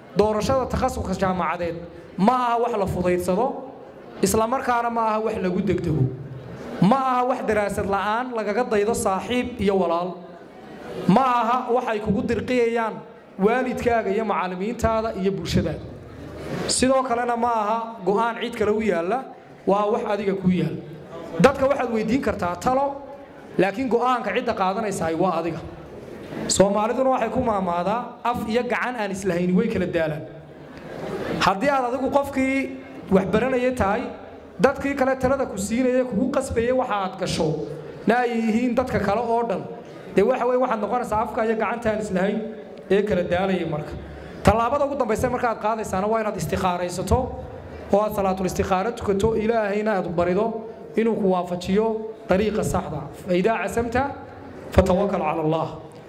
doorashada takhasuska jaamacadeed ma aha wax la fudaydsado islamarkaana ma aha wax lagu degdego ma aha wax daraasad la'aan lagaga daydo saaxiib iyo walaal ma aha waxay kugu dirqiyayaan waalidkaaga iyo macallimiintaada iyo bulshadaada sidoo kalena ma aha go'aan cid kale u yaalla waa wax adiga ku yaalla dadka waxaad weydiin kartaa talo laakiin go'aanka cidda qaadanaysahay waa adiga soomaaliduna waxay ku maamaadaa af iyo gacan aan islahayn way kala daalaan haddii aad adigu qofkii waxbaranaya tahay dadkii kale talada ku siinaya kugu qasbaya waxa aad gasho na ay yihiin dadka kale oo dhan dee waxa weye waxaad noqonaysaa afka iyo gacanta aan islahayn ee kala daalaya marka tallaabada ugu dambaysa markaaad qaadaysaana waa inaad istikhaaraysato oo aad salaatul istikhaaro tukato ilaahayna aad barido inuu ku waafajiyo dariiqa saxda faidaa casamta fatawakal cala allah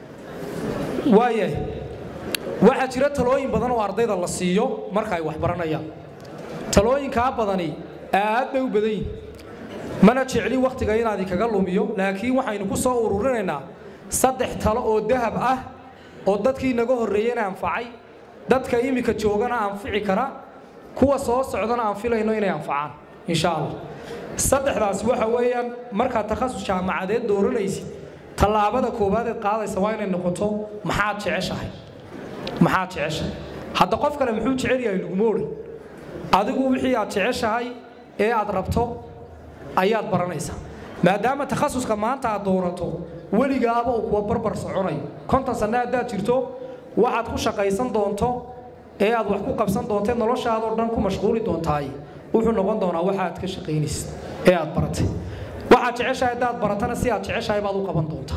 waayahay waxaa jira talooyin badan oo ardayda la siiyo marka ay wax baranayaan talooyinkaa badani aad bay u badan yihin mana jecli wakhtiga inaad ikaga lumiyo laakiin waxaynu ku soo ururinaynaa saddex talo oo dahab ah oo dadkii naga horreeyena anfacay dadka iminka joogana anfici kara kuwa soo socdana aan filayno inay anfacaan insha allah saddexdaas waxa weeyaan markaad takhasus jaamacadeed dooranaysid tallaabada koobaadeed qaadaysa waa inay noqoto maxaad jeceshahay maxaad jeceshahay hadda qof kale muxuu jecel yahay laguma odhan adigu wixii aad jeceshahay ee aad rabto ayaad baranaysaa maadaama takhasuska maanta aad doorato weligaaba uu kuwa barbar soconayo konton sanne haddaad jirto waxaad ku shaqaysan doonto ee aad wax ku qabsan doontae noloshaadoo dhan ku mashquuli doontaay wuxuu noqon doonaa waxa aad ka shaqaynaysid ee aad baratay waxaad jeceshahay haddaad baratana si aad jeceshahay baad u qaban doontaa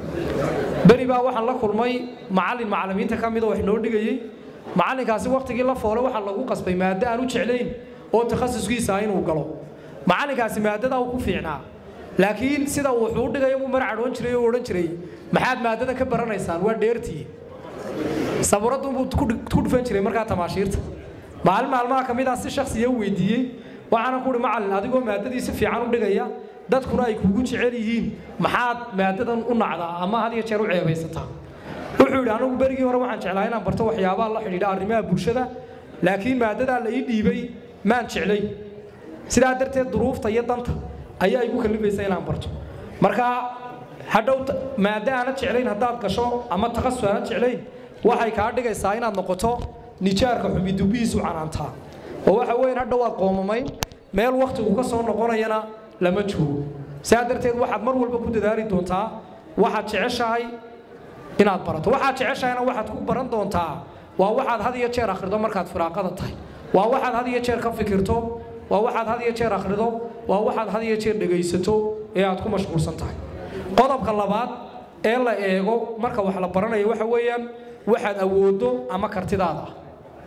beri baa waxaan la kulmay macallin macallimiinta ka mida wax noo dhigayey macallinkaasi wakhtigii la foole waxaa lagu qasbay maaddo aan u jeclayn oo takhasuskiisa inuu galo macallinkaasi maaddadaa uu ku fiicnaa laakiin sida uu wuxuu dhigaya muu mar cadhoon jiray oo odhan jiray maxaad maaddada ka baranaysaan waa dheertii sabuuradunbuu ku dhufan jiray markaa tamaashiirta maalin maalmaha ka mid ah si shaksiya u weydiiyey waxaana kuhi macallin adigoo maaddadii si fiican u dhigaya dadkuna ay kugu jecel yihiin maxaad maaddadan u nacdaa ama had iyo jeer u ceebaysataa wuxuu yidhi anigu berigii hore waxaan jeclaa inaan barto waxyaabaha la xidhiidha arrimaha bulshada laakiin maaddadaa la ii dhiibay maan jeclay sidaa darteed duruufta iyo danta ayaa igu kallifaysa inaan barto marka hadhow maaddo aanad jeclayn haddaad gasho ama takhasus aanad jeclayn waxay kaa dhigaysaa inaad noqoto nijaarka xubidubihiisu canaantaa oo waxa weyn hadhow aad qoomamayn meel wakhtigu ka soo noqonayana lama joogo sidaa darteed waxaad mar walba ku dadaali doontaa waxaad jeceshahay inaad barato waxaad jeceshahayna waxaad ku baran doontaa waa waxaad had iyo jeer akhrido markaad firaaqada tahay waa waxaad had iyo jeer ka fikirto waa waxaad had iyo jeer akhrido waa waxaad had iyo jeer dhegaysato ee aad ku mashquulsan tahay qodobka labaad ee la eego marka wax la baranayo waxa weeyaan waxaad awooddo ama kartidaada ah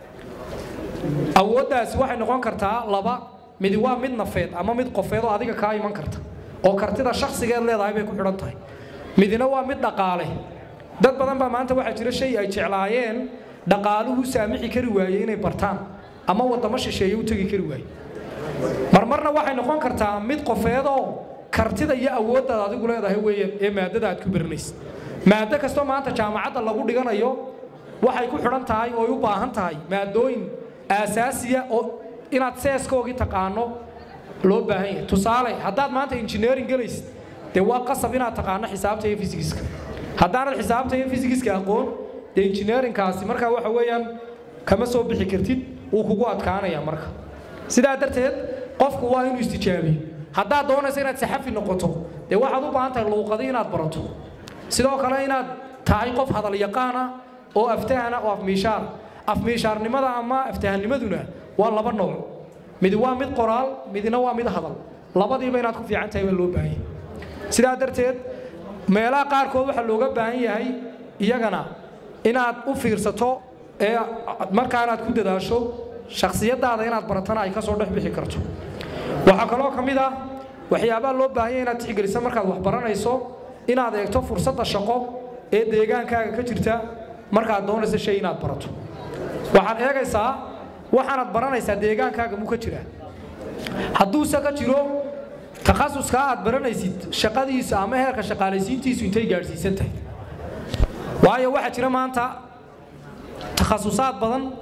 awooddaasi waxay noqon kartaa laba midi waa mid nafeed ama mid qofeed oo adiga kaa iman karta oo kartida shakhsigeed leedahay bay ku xidhan tahay midina waa mid dhaqaale dad badan baa maanta waxaa jira shay ay jeclaayeen dhaqaaluhu saamixi kari waaye inay bartaan ama waddamo shisheeye u tegi kari waaye marmarna waxay noqon kartaa mid qofeedoo kartida iyo awooddaad adigu leedahay weeyaan ee maaddada aad ku baranaysid maaddo kastoo maanta jaamacadda lagu dhiganayo waxay ku xidhan tahay ooy u baahan tahay maadooyin aasaasiya oo inaad seeskoogii taqaano loo baahan yahay tusaale haddaad maanta injineering gelaysid dee waa qasab inaad taqaano xisaabta iyo fisigiska haddaanad xisaabta iyo fisigiska aqoon dee injineeringkaasi markaa waxa weeyaan kama soo bixi kartid wuu kugu adkaanaya marka sidaa darteed qofku waa inuu istijaabiyo haddaad doonayso inaad saxafi noqoto dee waxaad u baahan tahay luuqadi inaad barato sidoo kale inaad tahay qof hadal yaqaana oo aftahana oo afmiishaar afmiishaarnimada ama aftahanimaduna waa laba nooc mid waa mid qoraal midna waa mid hadal labadiiba inaad ku fiican tahay baa loo baahan yahay sidaa darteed meelaha qaarkood waxaa looga baahan yahay iyagana inaad u fiirsato ee markaanaad ku dadaasho shakhsiyadaada inaad baratana ay ka soo dhex bixi karto waxaa kaloo ka mid ah waxyaabaha loo baahan yahay inaad tixgeliso markaad wax baranayso inaad eegto fursadda shaqo ee deegaankaaga ka jirta markaad doonayso shay inaad barato waxaad eegaysaa waxaanaad baranaysaa deegaankaaga muu ka jiraa hadduuse ka jiro takhasuskaa aad baranaysid shaqadiisa ama heerka shaqaalaysiintiisu intay gaadhsiisan tahay waayo waxaa jira maanta takhasusaad badan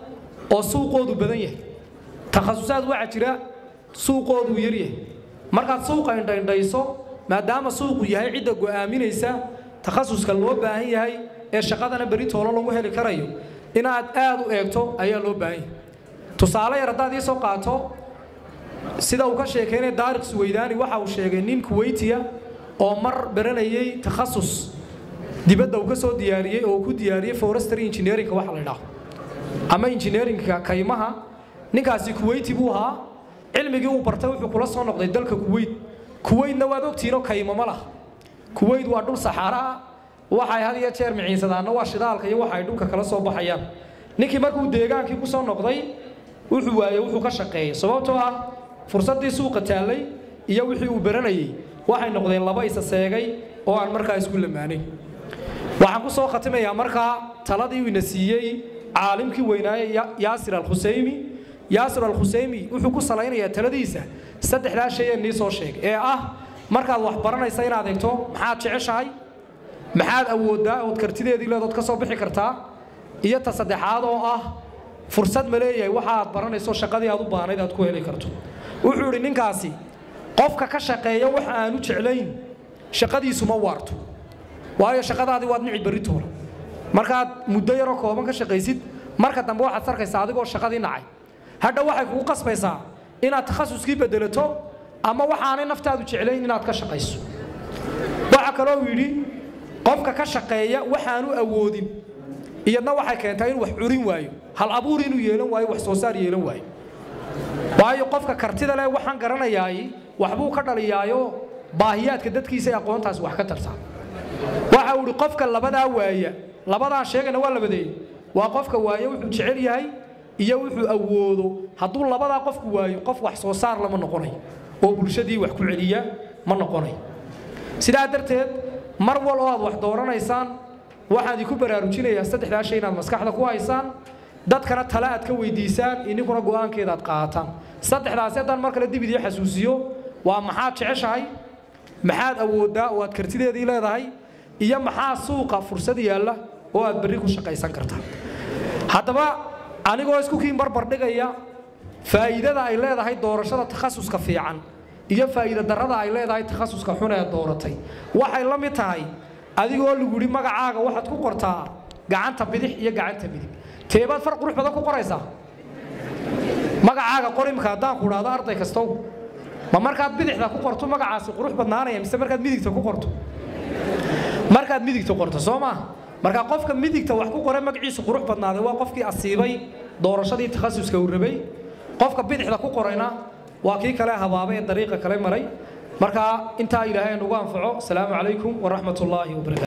oo suuqoodu badan yahay takhasusaad waxaa jira suuqoodu yaryahay markaad suuqa indhaindhayso maadaama suuqu yahay cidda go'aaminaysa takhasuska loo baahan yahay ee shaqadana beri toolo lagu heli karayo inaad aad u eegto ayaa loo baahan yahay tusaale yar haddaad ii soo qaato sida uu ka sheekeynay daariq suweydaani waxa uu sheegay nin kuweytiya oo mar baranayay takhasus dibadda uu ka soo diyaariyey oo ku diyaariyey forestry engineeringa waxa la yidhaaho ama engineeringa kaymaha ninkaasi kuweyti buu ahaa cilmigii uu bartay wuxuu kula soo noqday dalka kuweyt kuweytna waad ogtihiinoo kaymo ma laha kuweyt waa dhul saxaara ah waxay had iyo jeer miciisadaanna waa shidaalka iyo waxa ay dhulka kala soo baxayaan ninkii markuu deegaankii ku soo noqday wuxuu waayey wuxuu ka shaqeeyey sababtoo ah fursaddii suuqa taallay iyo wixii uu baranayey waxay noqdeen laba isa seegay oo aan markaa isku lamaanayn waxaan ku soo khatimayaa markaa taladii uu ina siiyey caalimkii weynaaye yaasir alkhuseymi yaasir alkhuseymi wuxuu ku salaynayaa taladiisa saddexdaa shay ee nii soo sheegay ee ah markaad wax baranaysa inaad eegto maxaad jeceshahay maxaad awooddaa ood kartideedii leedood ka soo bixi kartaa iyo ta saddexaad oo ah fursad ma leeyahay waxa aad baranayso shaqadii aad u baahnayd aad ku heli karto wuxuu idhi ninkaasi qofka ka shaqeeya wax aanu jeclayn shaqadiisu ma waarto waayo shaqadaadii waad nici berri toona markaad muddo yaroo kooban ka shaqaysid marka dambe waxaad sarkaysaa adigoo shaqadii nacay hadha waxay kugu qasbaysaa inaad takhasuskii bedelato ama waxaanay naftaadu jeclayn inaad ka shaqayso waxaa kaloo yidhi qofka ka shaqeeya waxaanu awoodin iyadna waxay keentaa inuu wax curin waayo hal abuur inuu yeelan waayo wax soo saar yeelan waayo waayo qofka kartida leh waxaan garanayaay waxbuu ka dhaliyaayo baahiyaadka dadkiisa ee aqoontaasi wax ka tartaa waxa uu idhi qofka labadaa waaya labadaan sheegayna waa labadeey waa qofka waaye wuxuu jecel yahay iyo wuxuu awoodo hadduu labadaa qofku waayo qof wax soo saar lama noqonayo oo bulshadii wax ku celiya ma noqonayo sidaa darteed mar wal oo aad wax dooranaysaan waxaan idinku baraarujinayaa saddexdaa shay inaad maskaxda ku haysaan dadkana tale aad ka weydiisaan ininkuna go'aankeeda aad qaataan saddexdaasi haddaan mar kale dib idii xasuusiyo waa maxaad jeceshahay maxaad awooddaa oo aad kartideedii leedahay iyo maxaa suuqa fursad yaalla oo aad berri ku shaqaysan kartaa haddaba anigoo isku kiin barbar dhigaya faa'iidada ay leedahay doorashada takhasuska fiican iyo faa'iida darrada ay leedahay takhasuska xun ee dooratay waxay la mid tahay adigoo lagu yidhi magacaaga waxaad ku qortaa gacanta bidix iyo gacanta midig teebaad far qurux badan ku qoraysaa magacaaga qor imika haddaan ku idhaahdo arday kastow ma markaad bidixda ku qorto magacaasi qurux badnaanaya mise markaad midigta ku qorto markaad midigta qorto soo maaha marka qofka midigta wax ku qoray magaciisu qurux badnaaday waa qofkii asiibay doorashadii takhasuska uu rabay qofka bidixda ku qorayna waa kii kale habaabay ee dariiqa kale maray marka intaa ilaahay nagu anfaco asalaamu calaykum waraxmat ullaahi wabarakatu